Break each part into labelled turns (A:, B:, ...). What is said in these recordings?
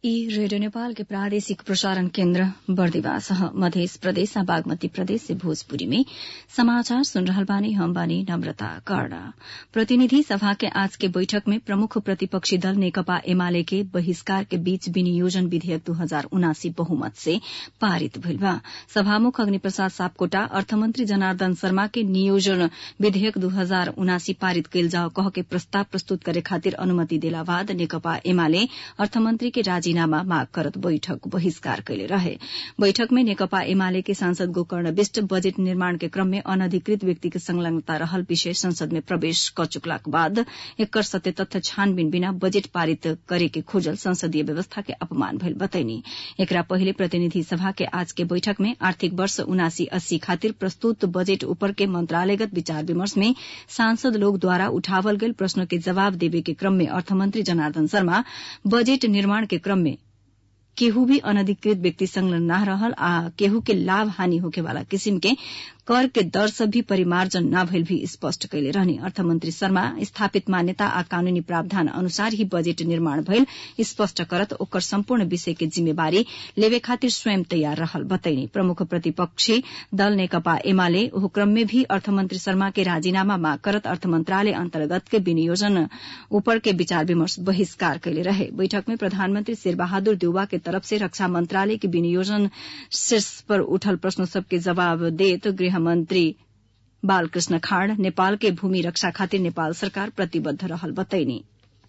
A: ई रेडियो नेपाल के प्रादेशिक प्रसारण केन्द्र बर्दिवास ह मध्य प्रदेश आ बागमती प्रदेश से भोजपुरी में समाचार सुन रहल बानी हम बानी नम्रता कर्ण प्रतिनिधि सभा के आज के बैठक में प्रमुख प्रतिपक्षी दल नेकपा एमाले के बहिष्कार के बीच विनियोजन विधेयक दू हजार उनासी बहुमत से पारित भइल बा सभामुख अग्निप्रसाद सापकोटा अर्थमन्त्री जनार्दन शर्मा के नियोजन विधेयक दू हजार उनासी पारित कइल जाओ कह के प्रस्ताव प्रस्तुत करे खातिर अनुमति देला बाद नेकपा एमाले अर्थमन्त्री के राजीनामा माग करत बैठक बहिष्कार कैले रहे बैठक में नेकपा एमाले के सांसद गोकर्ण विष्ट बजेट निर्माण के क्रम में अनधिकृत व्यक्ति के संलग्नता रहल विषय संसद में प्रवेश क चुकलाक बाद एकर सत्य तथ्य छानबीन बिना बजेट पारित करे के खोजल संसदीय व्यवस्था के अपमान भइल बतैनी एकरा पहिले प्रतिनिधि सभा के आज के बैठक में आर्थिक वर्ष उनासी अस्सी खातिर प्रस्तुत बजेट ऊपर के मंत्रालयगत विचार विमर्श में सांसद लोग द्वारा उठावल गयल प्रश्न के जवाब देवे के क्रम में अर्थमन्त्री जनार्दन शर्मा बजेट निर्माण के क्रम में केहू भी अनधिकृत व्यक्ति संलग्न न रहल आ केहू के लाभ हानि होखे वाला किसिम के कर के दर से भी परिमार्जन न भइल भी स्पष्ट कैले रहने अर्थमन्त्री शर्मा स्थापित मान्यता आ कानूनी प्रावधान अनुसार ही बजेट निर्माण भइल स्पष्ट करत ओकर सम्पूर्ण विषय के जिम्मेवारी लेवे खातिर स्वयं तैयार रहल बतैनी प्रमुख प्रतिपक्षी दल नेकपा एमाले ओह क्रम में भी अर्थमन्त्री शर्मा के राजीनामा माग करत अर्थ मंत्रालय अन्तर्गत के विनियोजन ऊपर के विचार विमर्श बहिष्कार कैले रहे बैठक में प्रधानमन्त्री शेरबहादुर देउवा के तरफ से रक्षा मंत्रालय के विनियोजन शीर्ष पर उठल प्रश्न सबके जवाब देत गृह मंत्री बालकृष्ण खाड़ नेपाल के भूमि रक्षा खातिर नेपाल सरकार प्रतिबद्ध रहल बतैनी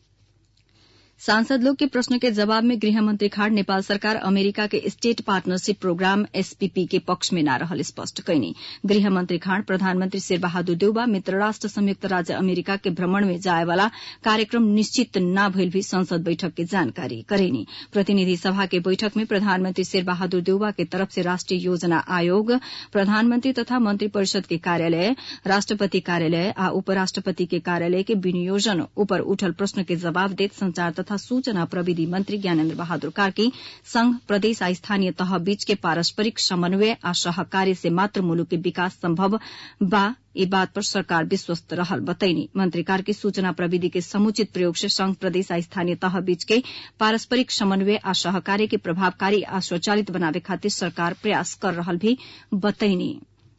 A: सांसद लोग के प्रश्न के जवाब में गृहमंत्री खाड़ नेपाल सरकार अमेरिका के स्टेट पार्टनरशिप प्रोग्राम एसपीपी के पक्ष में न रहल स्पष्ट कैनी गृहमंत्री खाड़ प्रधानमंत्री शेर बहादुर देउबा मित्र राष्ट्र संयुक्त राज्य अमेरिका के भ्रमण में जाए वाला कार्यक्रम निश्चित न भइल भी संसद बैठक के जानकारी करेनी प्रतिनिधि सभा के बैठक में प्रधानमंत्री शेर बहादुर देउबा के तरफ से राष्ट्रीय योजना आयोग प्रधानमंत्री तथा मंत्री परिषद के कार्यालय राष्ट्रपति कार्यालय आ उपराष्ट्रपति के कार्यालय के विनियोजन ऊपर उठल प्रश्न के जवाब देत संचार तथा सूचना प्रविधि मंत्री ज्ञानेन्द्र बहादुर कार्की संघ प्रदेश आ स्थानीय तह बीच के पारस्परिक समन्वय आ सहकार्य से मात्र मुलुक के विकास संभव बा ई बात पर सरकार विश्वस्त रहल बतैनी मंत्री कार्की सूचना प्रविधि के समुचित प्रयोग से संघ प्रदेश आ स्थानीय तह बीच के पारस्परिक समन्वय आ सहकार्य के प्रभावकारी आ स्वचालित बनावे खातिर सरकार प्रयास कर रहल भी बतैनी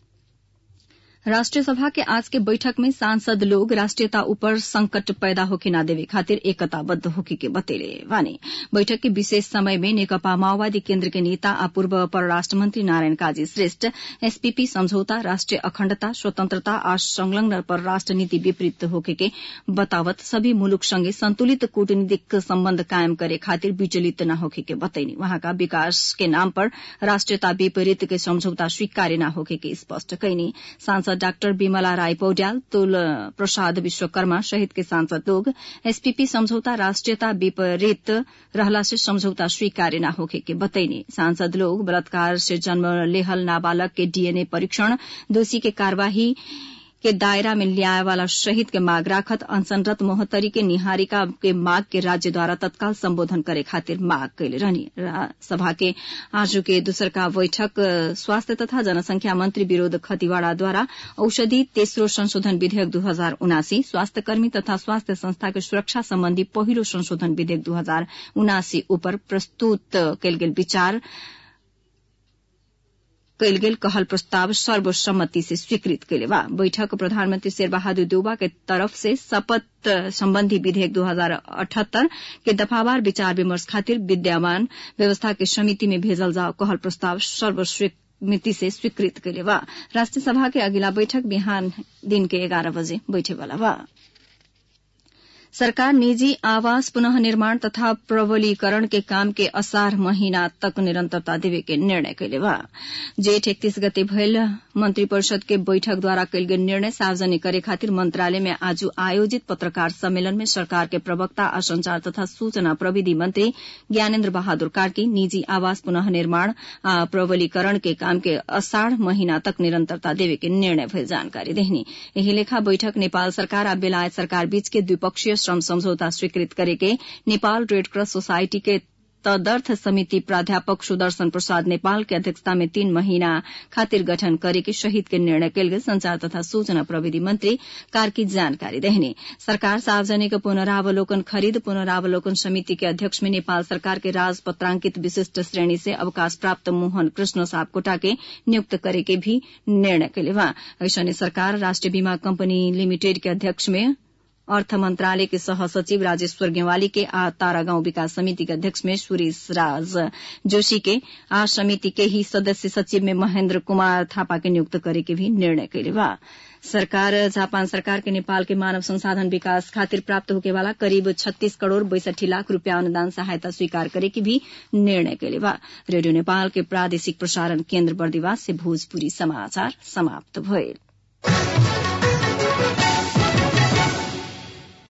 A: राष्ट्रीय सभा के आज के बैठक में सांसद लोग राष्ट्रीयता ऊपर संकट पैदा होके न देवे खातिर एकताबद्ध होके के बतेले वाने बैठक के विशेष समय में नेकपा माओवादी केन्द्र के नेता आ पूर्व परराष्ट्र मंत्री नारायण काजी श्रेष्ठ एसपीपी समझौता राष्ट्रीय अखण्डता स्वतंत्रता आ संलग्न परराष्ट्र नीति विपरीत होके के बतावत सभी मुलुक संगे संतुलित कूटनीतिक सम्बन्ध कायम करे खातिर विचलित न होके के बतैनी वहाँका विकास के नाम पर राष्ट्रीयता विपरीत के समझौता स्वीकार्य न होके के स्पष्ट कैनी सांसद डाक्टर विमला राय पौड्याल तुल प्रसाद विश्वकर्मा सहित के सांसद लोग एसपीपी समझौता राष्ट्रीयता विपरीत रहला से समझौता स्वीकार्य न होके के बतैनी सांसद लोग बलात्कार से जन्म लेहल नाबालक के डीएनए परीक्षण दोषी के कार्यवाही के दायरा में ल्याए वाला शहीद के माग राखत अनशनरत मोहत्तरी के निहारिका के माग के राज्य द्वारा तत्काल संबोधन करे खातिर माग कैले रहनी सभा के आज के दूसर का बैठक स्वास्थ्य तथा जनसंख्या मंत्री विरोध खतिवाड़ा द्वारा औषधि तेस्रो संशोधन विधेयक दू हजार उनासी स्वास्थ्य कर्मी तथा स्वास्थ्य संस्था के सुरक्षा सम्बन्धी पहिलो संशोधन विधेयक दू हजार उनासी ऊपर प्रस्तुत कयल गेल विचार कैल गेल कहल प्रस्ताव सर्वसम्मति से स्वीकृत कैले बा बैठक प्रधानमंत्री शेर बहादुर देउबा के तरफ से शपथ संबंधी विधेयक दू हजार अठहत्तर के दफावार विचार विमर्श खातिर विद्यमान व्यवस्था के समिति में भेजल जाओ कहल प्रस्ताव सर्वस्वीकृति से स्वीकृत कैले बा राष्ट्रीय सभा के अगिला बैठक बिहान दिन के एघार बजे बैठे वाला बा सरकार निजी आवास पुनः निर्माण तथा प्रबलीकरण के काम के असार महीना तक निरंतरता देवे के निर्णय कैले बा जेठ इकतीस गते भयल मंत्री परिषद के बैठक द्वारा कैल गेल निर्णय सार्वजनिक करे खातिर मंत्रालय में आज आयोजित पत्रकार सम्मेलन में सरकार के प्रवक्ता आ संचार तथा सूचना प्रविधि मंत्री ज्ञानेन्द्र बहादुर कार्की निजी आवास पुनः निर्माण आ प्रबलीकरण के काम के असाढ़ महीना तक निरंतरता देवे के निर्णय भयल जानकारी देहनी यही लेखा बैठक नेपाल सरकार आ बेलायत सरकार बीच के द्विपक्षीय श्रम समझौता स्वीकृत करे के नेपाल रेड क्रॉस सोसाइटी के तदर्थ समिति प्राध्यापक सुदर्शन प्रसाद नेपाल के अध्यक्षता में तीन महीना खातिर गठन करे के शहीद के निर्णय कल गेल संचार तथा सूचना प्रविधि मंत्री कार्की जानकारी देहने सरकार सार्वजनिक पुनरावलोकन खरीद पुनरावलोकन समिति के अध्यक्ष में नेपाल सरकार के राजपत्रांकित विशिष्ट श्रेणी से अवकाश प्राप्त मोहन कृष्ण सापकोटा के नियुक्त करे के भी निर्णय कैले बा ऐसने सरकार राष्ट्रिय बीमा कंपनी लिमिटेड के अध्यक्ष में अर्थ मंत्रालय के सह सचिव राजेश्वर गेवाली के आ तारागांव विकास समिति के अध्यक्ष में सुरेश राज जोशी के आ समिति के ही सदस्य सचिव में महेन्द्र कुमार थापा के नियुक्त करे के भी निर्णय कैले बा सरकार जापान सरकार के नेपाल के मानव संसाधन विकास खातिर प्राप्त होके वाला करीब छत्तीस करोड़ बैसठी लाख रूपया अनुदान सहायता स्वीकार करे के भी निर्णय कैले बा रेडियो नेपाल के प्रादेशिक प्रसारण केन्द्र बर्दिवास से भोजपुरी समाचार समाप्त भइल